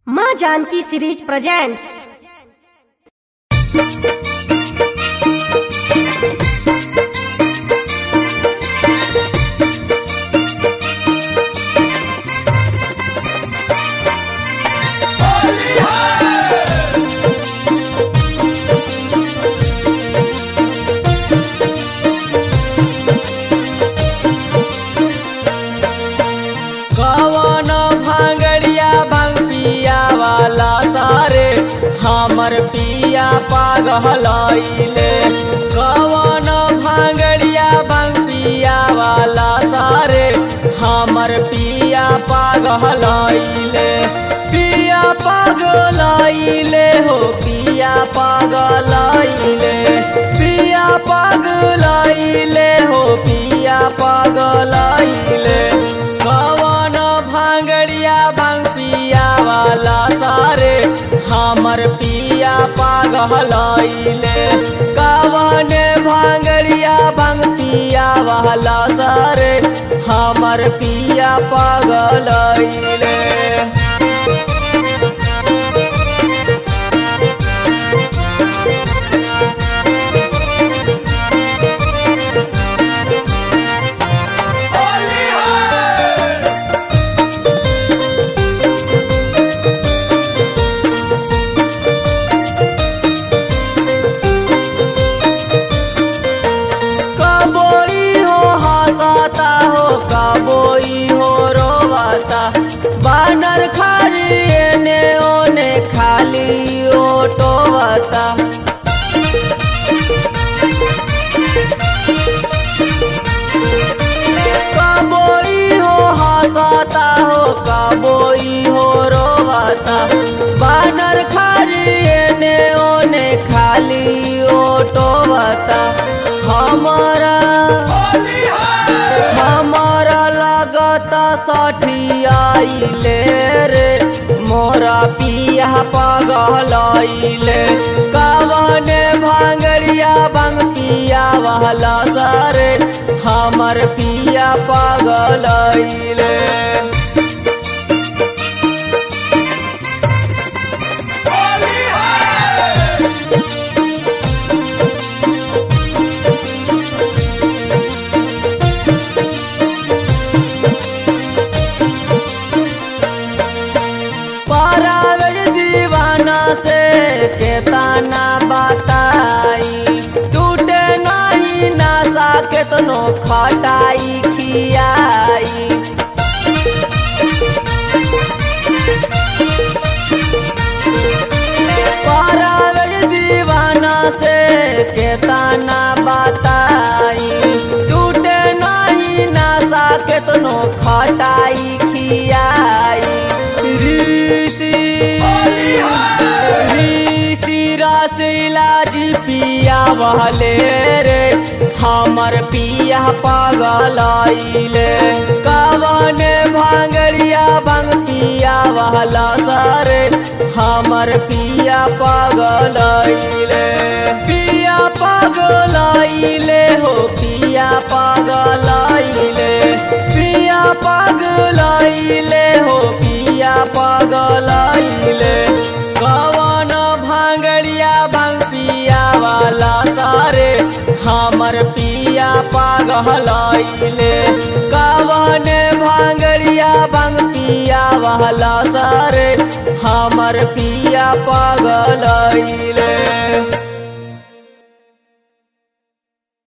माँ Janaki series presents कवन भांगड़िया भांग पिया वाला सारे हमर पिया पागलैले कवन भांगड़िया भांग पिया वाला सारे हमर पिया पागलैले पिया पागलैले हो पिया पागलैले पिया पागलैले हो पिया पागलैले कवन भांगड़िया भांग पिया वाला सारे हमर पिया पागलैले कवन भांगड़िया भांग पिया वाला सारे हमर पिया पागलैले कबोई हो हंसाता हो कबोई हो रोवाता बानर खाली एने ओने खाली ओटोवाता कबोई हो हंसाता हो कबोई हो रोवाता बानर खाली एने ओने खाली ओटोवाता हमारा हमारा लगता सठियाइले रे मोरा पिया पगलैले कवने भांगड़िया भांग पिया वाला सारे हमर पिया पगलैले पारावर दीवाना से केतना बताई टूटे नहीं नशा केतनो खटाई खियाई पारावर दीवाना से केतना बताई टूटे नहीं नशा केतनो खटाई खियाई ऋषि ऋषि रसिला जी पिया बहले रे हमर पिया पागलैले कवन भांगड़िया भांग पिया वाला सारे हमर पिया पागलैले पिया पागलैले हो पिया पागलैले पिया पागलैले हो पिया पागलैले कवन भांगड़िया भांग पिया वाला सारे हमर पिया पागलैले कवन भांगड़िया भांग पिया वाला सारे हमर पिया पागलैले